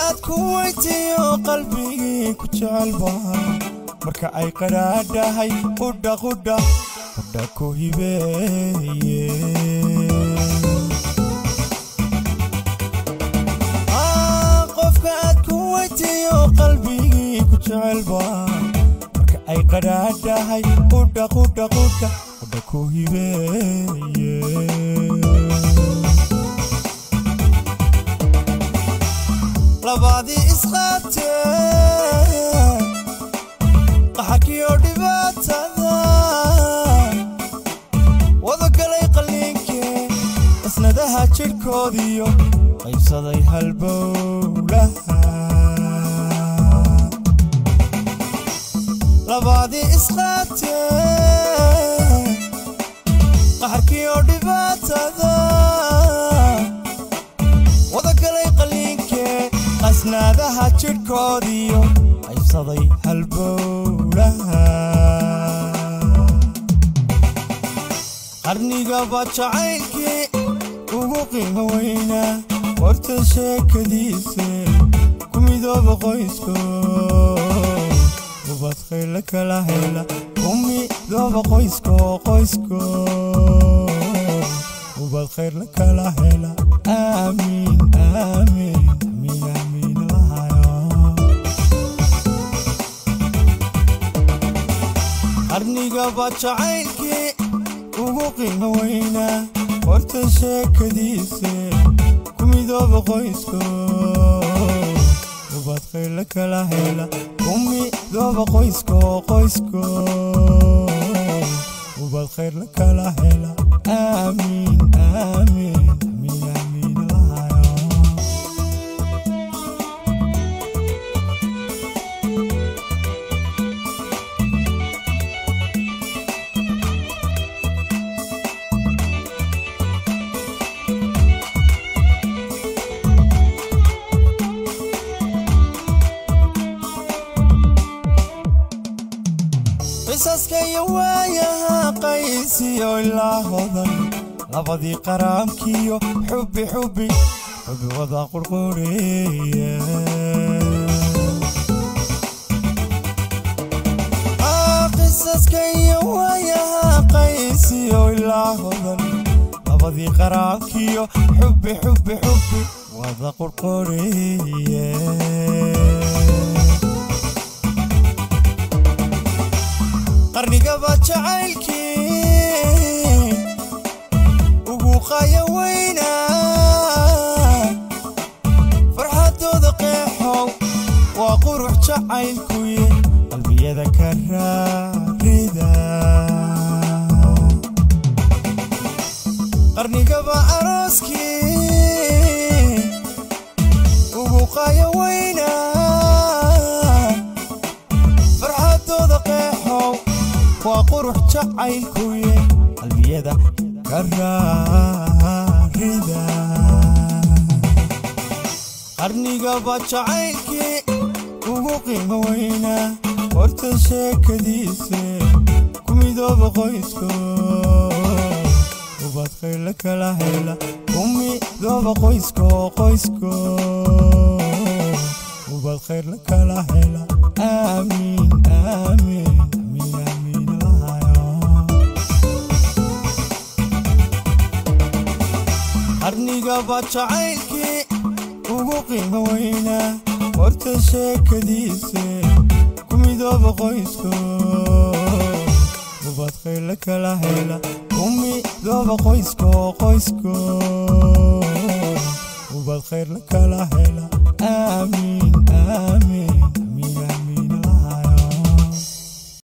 aad ku weytiyo qalbigii ku jecelba marka ay qadhaadhahay qudha qudha qudha ku hibeeye qofka aad ku weytiyo qalbigii ku jecelba marka ay qadhaadhahay qudha qudha qudha qudha ku hibeeye labaadii isqaabtee qaxarkiyo dhibaatada wadagalay qalliinkee qasnadaha jidhkoodiyo qaybsaday halbowlaha labaadii isqaabtee qaxarkiyo dhibaatada wadagalay qalliinkee qasnaadaha jidhkoodiyo qaybsaday halbowlaha qarnigaba jacaylkii ugu qiimo weynaa warta sheekadiise ku midooba qoysko ubad khayla kala hela ku midooba qoysko qoysko ubad khayr la kala hela aamiin aamiin amiin amiin lahayo qarnigaba jacaylkii ugu qiimo weynaa horta sheekadiise ku midooba qoysko ubad khayr la kala hela ku midooba qoysko qoysko ubad khayr la kala hela aamiin aamiin amiin amiin lahayo qisaska iyo waayaha qaysiyo ilaa hodan labadii qaraamkiyo xubbi xubbi xubbi wada qurqureeye qisaska iyo waayaha qaysiyo ilaa hodan labadii qaraamkiyo xubbi xubbi xubbi wada qurqureeye qarnigaba jacaylkii ugu qaya weynaa farxadooda qeexow waa qurux jacaylkuye qalbiyada ka raarida qarnigaba arooskii ugu qaya weynaa farxadooda qeexow waa qurux jacaylkuye qalbiyada ka raarida qarnigaba jacaylkii ugu qiimo weynaa horta sheekadiise ku midooba qoysko ubad khayr la kala hela ku midooba qoysko qoysko ubad khayr la kala hela aamiin aamiin amiin amiin lahayo qarnigaba jacaylkii ugu qiimo weynaa horta sheekadiise ku midooba qoysko ubad khayr la kala hela ku midooba qoysko qoysko ubad khayr la kala hela aamiin aamiin